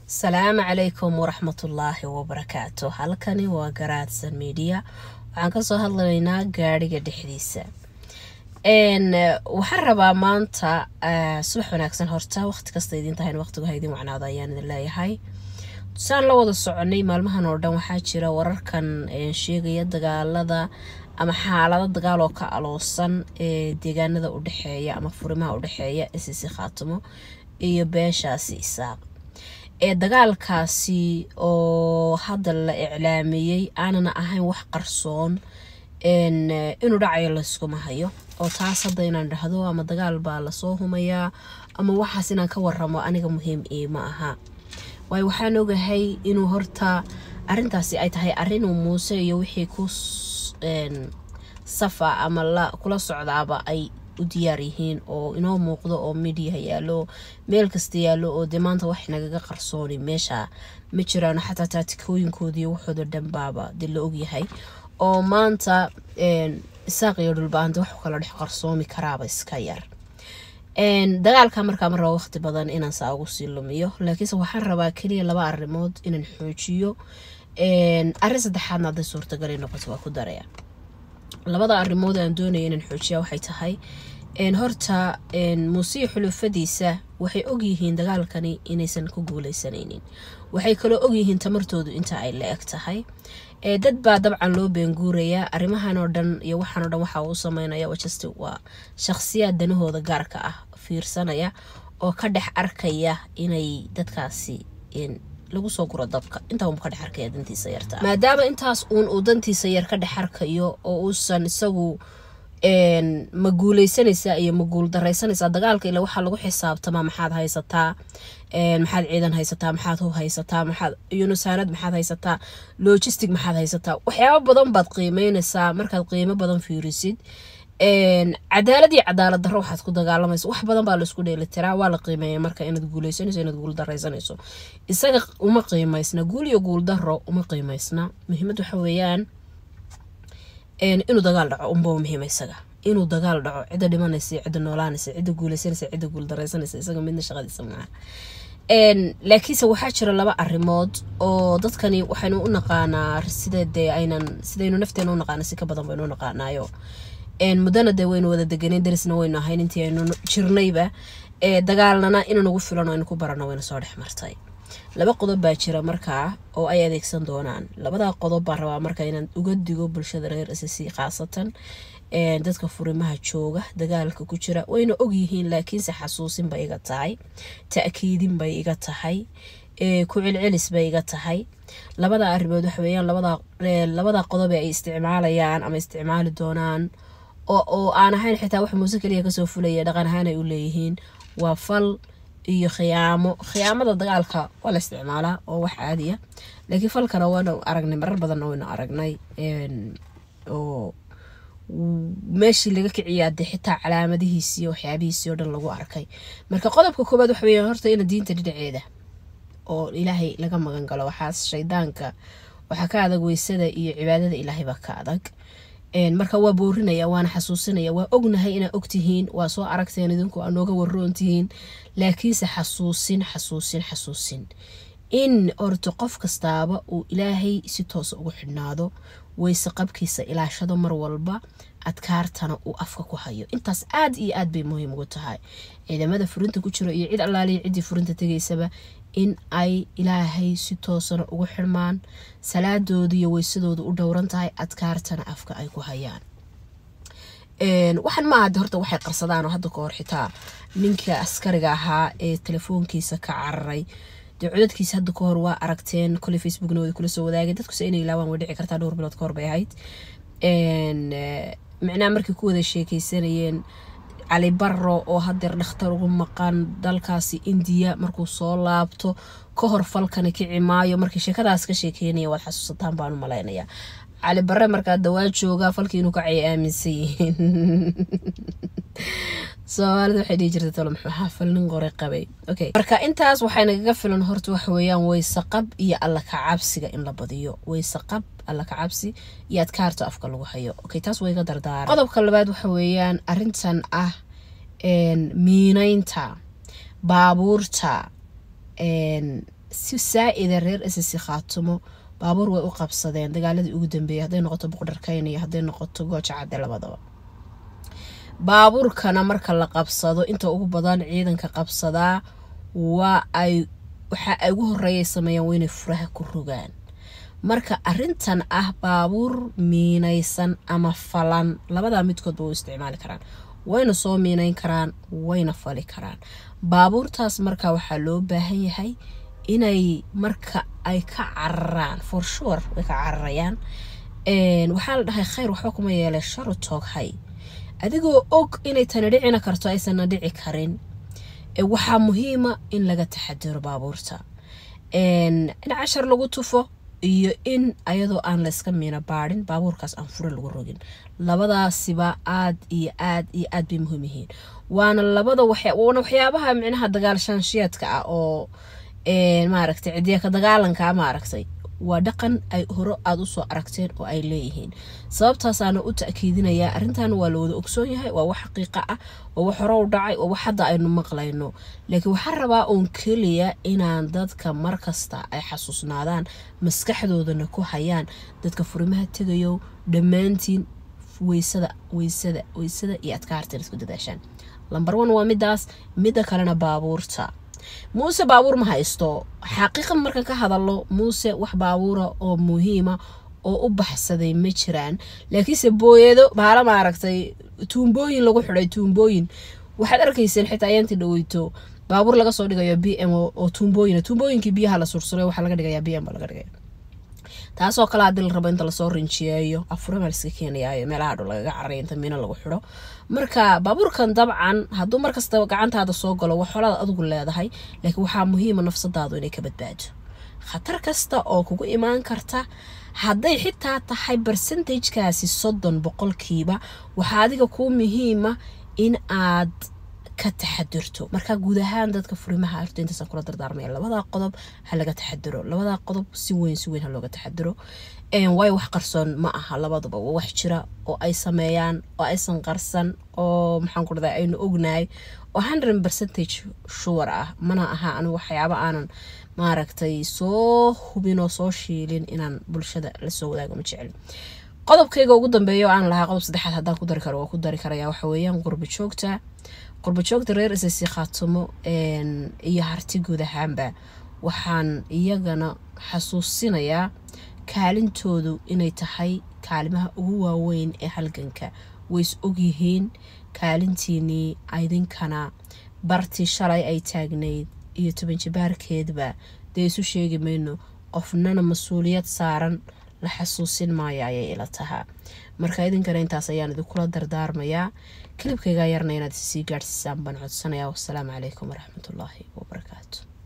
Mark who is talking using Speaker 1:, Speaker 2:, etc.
Speaker 1: asalaamu calaykum waraxmatullaahi wabarakaatu halkani waa garaadsan media waxaan kasoo hadlaynaa gaadhiga dhexdiisa waxaan rabaa maanta subax wanaagsan horta waqti kasta idin tahayn waqtigu ha idin wacnaado ayaan idin leeyahay saan la wada soconay maalmahan oo dhan waxaa jira wararkan sheegaya dagaalada ama xaalado dagaal oo ka aloosan ee deegaanada udhexeeya ama furimaha udhexeeya sisi khaatimo iyo beeshaasi isaaq ee dagaalkaasi oo hadda la iclaamiyey aanana ahayn wax qarsoon inuu dhacayo layskuma hayo oo taas hadda inaan dhahdo ama dagaal baa lasoo humayaa ama waxaas inaan ka waramo aniga muhiim iima aha waayo waxaan ogahay inuu horta arintaasi ay tahay arinuu muuse iyo wixii ku safa ama la kula socdaaba ay u diyaar yihiin oo inoo muuqdo oo midiyaha yaalo meel kasta yaalo oo dee maanta wax nagaga qarsooni meesha ma jiraan xataa taatikooyinkoodiiyo waxooda dhanbaaba dee la ogyahay oo maanta isaaq iyo dhulbaanta wax kala dhex qarsoomi karaaba iska yar dagaalka markaa ma raba waqti badan inaan saa ugu sii lumiyo laakiinse waxaan rabaa keliya laba arrimood inaan xoojiyo arrin saddexaadna hadday suurtagali noqoto waa ku daraya labada arrimood aan doonaya inaan xoojiya waxay tahay horta muusiya xulufadiisa waxay ogyihiin dagaalkani inaysan ku guuleysanaynin waxay kaloo ogyihiin tamartoodu inta ay la eg tahay dad baa dabcan loo beenguurayaa arrimahan oo dhan iyo waxaan oo dhan waxa uu sameynaya wajasti waa shaqsiyaad danahooda gaarka ah fiirsanaya oo ka dhex arkaya inay dadkaasi lagu soo guro dabka intaa uu ka dhex arkaya dantiisa yarta maadaama intaas uun uu dantiisa yar ka dhex arkayo oo uusan isagu ma guuleysanaysaa iyo ma guul daraysanaysaa dagaalka ila waxaa lagu xisaabtamaa maxaad haysataa maxaad ciidan haysataa maxaad hub haysataa maxaad yunusaanad maxaad haysataa logistic maxaad haysataa waxyaabo badan baad qiimeynaysaa markaad qiimo badan fiirisid cadaalad iyo cadaalad darro waxaad ku dagaalamaysa wax badan baa laisku dheelitiraa waa la qiimeeya marka inaad guuleysanayso inaad guul daraysanayso isaga uma qiimaysna guul iyo guul darro uma qiimaysna muhiimad waxa weeyaan inuu dagaal dhaco unba muhiima isaga inuu dagaal dhaco cidda dhimanaysa cidda noolaanaysa cidda guuleysanaysa cidda guul daraysanaysa isaga midna shaqadiisa maaha laakiinse waxaa jira laba arrimood oo dadkani waxaynu u naqaanaa sida dee aynan sidaynu nafteena u naqaana si ka badan baynu u naqaanaayo muddana dee waynu wada deganeen darisna waynu ahayn intii aynu jirnayba dagaalnana inaan ugu filan aynu ku barano wayna soo dhex martay laba qodob baa jira markaa oo ay adeegsan doonaan labadaa qodob baan rabaa marka inaan uga digo bulshada reer sc khaasatan dadka furimaha jooga dagaalka ku jira wayna ogyihiin laakiinse xasuusin bay iga tahay ta'kiidin bay iga tahay ku celcelis bay iga tahay labada arrimood waxa weeyaan labada qodob ee ay isticmaalayaan ama isticmaali doonaan oo aan ahayn xitaa wax muuse keliya kasoo fulaya dhaqan ahaan ay u leeyihiin waa fal iyo khiyaamo khiyaamada dagaalka waa la isticmaalaa oo wax caadiya laakiin falkana waanu aragnay marar badanna waynu aragnay oo meeshii laga kiciyaa dee xitaa calaamadihiisii waxyaabihiisii oo dhan lagu arkay marka qodobka koobaad waxa weya horta ina diinta dhinaceeda oo ilaahay laga magan galo waxaas shaydaanka waxaa ka adag weysada iyo cibaadada ilaahay baa ka adag marka waa boorinaya waana xasuusinaya waa ognahay inaa ogtihiin waa soo aragteen idinku aa nooga waroontihiin laakiinse xasuusin xasuusin xasuusin in orto qof kastaaba uu ilaahay si toosa ugu xidhnaado weyse qabkiisa ilaashado mar walba adkaartana uu afka ku hayo intaas aad iyo aad bay muhiim ugu tahay ciidamada furinta ku jiro iyo cid allaaliya ciddii furinta tegaysaba in ay ilaahay si toosana ugu xirmaan salaadooda iyo weysadooda u dhowran tahay adkaartana afka ay ku hayaan waxaan maaha de horta waxay qarsadaan oo hadda ka hor xitaa ninka askariga ahaa ee telefoonkiisa ka cararay dee codadkiisa hadda ka hor waa aragteen kole facebookna wada kula soo wadaagay dadkuse inay ilaawaan way dhici kartaa dhowr bilood ka hor bay ahayd micnaha markay ku wada sheekeysanayeen cali baro oo hadeer dhakhtar ugu maqan dalkaasi indiya markuu soo laabto ka hor falkani kici maayo markii sheekadaas ka sheekeynaya waad xasuusataan baan u malaynaya cali bare markaa dawaa joogaa falkii inuu kacay aaminsan yihiin soomaalida waxay dhihi jirtay tolo muxuu ahaa fal nin qore qabay okay marka intaas waxay nagaga filan horta waxa weeyaan weysaqab iyo alla kacabsiga in la badiyo weysaqab alla kacabsi iyo adkaarta afka lagu hayo okay taas waa iga dardaara qodobka labaad waxa weeyaan arintan ah miineynta baabuurta si saa-ida reer ssc khaatumo baabuur way u qabsadeen dagaaladii ugu dambeeyay hadday noqoto buqdharkayn iyo hadday noqoto gooja cadde labadaba baabuurkana marka la qabsado inta ugu badan ciidanka qabsadaa waa ay waxa ay ugu horeeyay sameeyaan waa inay furaha ku rogaan marka arintan ah baabuur miinaysan ama falan labadaa midkoodba way isticmaali karaan wayna soo miinayn karaan wayna fali karaan baabuurtaas marka waxaa loo baahan yahay inay marka ay ka cararaan for sure way ka cararayaan waxaa la dhahay khayr waxba kuma yeelay sharu tooghay adigoo og inay tani dhicina karto aysanna dhici karin waxaa muhiima in laga taxadiro baabuurta in cashar lagu tufo iyo in ayadoo aan layska miina baadhin baabuurkaas aan furo lagu rogin labadaasiba aad iyo aad iyo aad bay muhiim yihiin waana labada waana waxyaabaha micnaha dagaalshaanshiyaadka ah oo maaragtay cidiya dagaalanka maaragtay waa dhaqan ay hore aada usoo aragteen oo ay leeyihiin sababtaasaana u ta-kiidinayaa arrintan waa la wada ogsoon yahay waa wax xaqiiqa ah waa wax hore u dhacay waa wax hadda aynu maqlayno laakiin waxaa rabaa uun keliya inaan dadka markasta ay xasuusnaadaan maskaxdoodana ku hayaan dadka furimaha tegayo dhammaantiin weysada weysada weysada iyo adkaartan isku dadaashaan lambar one waa midaas midda kalena baabuurta muuse baabuur ma haysto xaqiiqan markaan ka hadalo muuse wax baabuura oo muhiima oo u baxsaday ma jiraan laakiinse booyado bahala maaragtay tuumbooyin lagu xiday tuumbooyin waxaad arkayseen xitaa ayaantii dhaweyto baabuur laga soo dhigayo b m oo tuumbooyin tuumbooyinkii biyaha la sursuray waxaa laga dhigaya b m laga dhigaya taasoo kale hadii la rabo inta lasoo rinjiyeeyo afurama liska keenayaayo meelaha dhow lagaga carray inta miino lagu xidho marka baabuurkan dabcan hadduu markasta gacantaada soo galo wax xolaad adigu leedahay laakiin waxaa muhiima nafsadaadu inay ka badbaado khatar kasta oo kugu imaan karta hadday xitaa tahay barsentajkaasi soddon boqolkiiba waxaa adiga kuu muhiima in aad ka taxadirto marka guud ahaan dadka furimaha arto intaasaan kula dardaarmaya labadaa qodob ha laga taxadiro labadaa qodob si weyn si weyn ha looga taxadiro waayo wax qarsoon ma aha labaduba waa wax jira oo ay sameeyaan oo aysan qarsan oo maxaan ku dhahdaa aynu ognahay oo hundred percentage sure ah mana aha anigu waxyaaba aanan maaragtay soo hubin oo soo shiilin inaan bulshada lasoo wadaago ma jecel qodobkayga ugu dambeeya oo aan lahaa qodob saddexaad haddaan ku dari karo waa ku dari karaya waxa weeyaan qurba joogta qurba joogta reer isasi khaatumo iyo harti guud ahaanba waxaan iyagana xasuusinayaa kaalintoodu inay tahay kaalimaha ugu waaweyn ee halganka ways ogyihiin kaalintiinii idinkana bartii shalay ay taagnayd iyo toban jibaarkeedba dee isu sheegi mayno qofnana mas-uuliyad saaran la xasuusin maayo ayay ila tahaa marka idinkana intaas ayaan idinkula dardaarmayaa kilibkaygaa yarna inaad isii gaadhsiisaan baan codsanayaa wassalaamu calaykum waraxmatullaahi wabarakaatu